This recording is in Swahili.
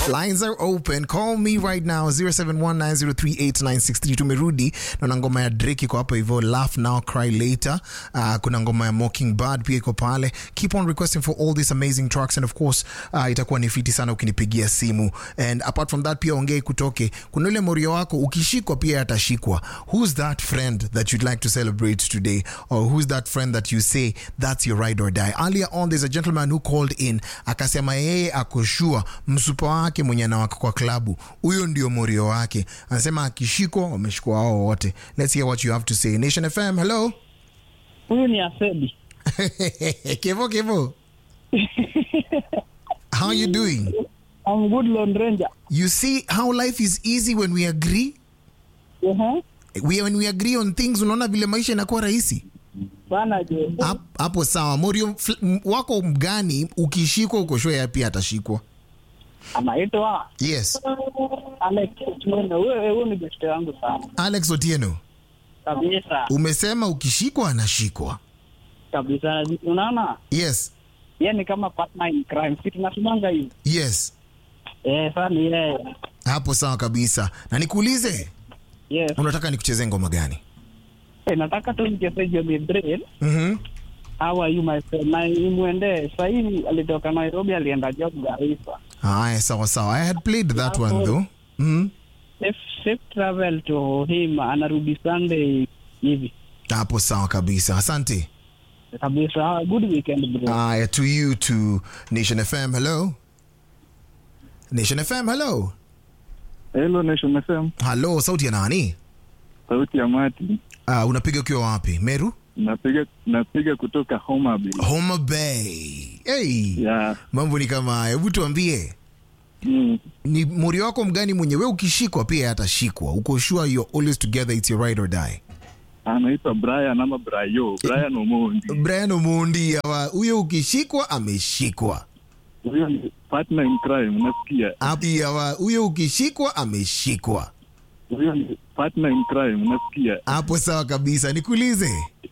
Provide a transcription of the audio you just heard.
Lines are open. Call me right now 0719038963. Tumerudi na ngoma ya Drake iko hapa hivyo, laugh now cry later. Uh, kuna ngoma ya Mockingbird pia iko pale. Keep on requesting for all these amazing tracks and of course uh, itakuwa ni fiti sana ukinipigia simu. And apart from that pia ongei kutoke. Kuna ule morio wako ukishikwa pia atashikwa. Who's that friend that you'd like to celebrate today or who's that friend that you say that's your ride or die? Earlier on there's a gentleman who called in akasema yeye akoshua msupa wake mwenye anawaka kwa klabu huyo ndio morio wake anasema akishikwa wameshikwa wao wote let's hear what you have to say nation fm hello Huyu ni Asedi. kevo kevo how are you doing I'm good Lone Ranger. you see how life is easy when we agree Uh-huh. we, when we agree on things unaona vile maisha inakuwa rahisi Bana je. Hap- hapo sawa morio fl- m- wako mgani ukishikwa ukoshua ya pia atashikwa Anaitwa yes Alex Otieno. Huyo huyo ni best yangu sana. alex otieno Kabisa. umesema ukishikwa anashikwa Kabisa. Unaona? yes Yeye ni kama partner in crime. Si tunasimanga hivi. yes Eh, sana yeye. hapo sawa kabisa na nikuulize Yes. unataka nikuchezee ngoma gani Eh, nataka tu nicheze Johnny Drill. mm-hmm. How are you my friend? Na imwende. Sasa hivi alitoka Nairobi alienda job Garissa. haya sawa sawa i had played that one though mm-hmm. Safe, safe travel to him. Anarudi Sunday hivi. hapo sawa kabisa asante Kabisa. Good weekend bro. haya to you to nation fm hello nation fm hello Hello Nation FM, halo sauti ya nani sauti ya Mati. uh, unapiga ukiwa wapi meru Napiga napiga kutoka Homa Bay. homa bay hey. Yeah. mambo ni kama haya hebu tuambie Mm. ni mori wako mgani mwenye we ukishikwa pia atashikwa uko sure you're always together it's your ride or die Anaitwa Brian ama Brayo, Brian Omondi. brian omondi awa huyo ukishikwa ameshikwa Huyo ni partner in crime, unasikia? Api awa huyo ukishikwa ameshikwa Huyo ni partner in crime, unasikia? hapo sawa kabisa nikuulize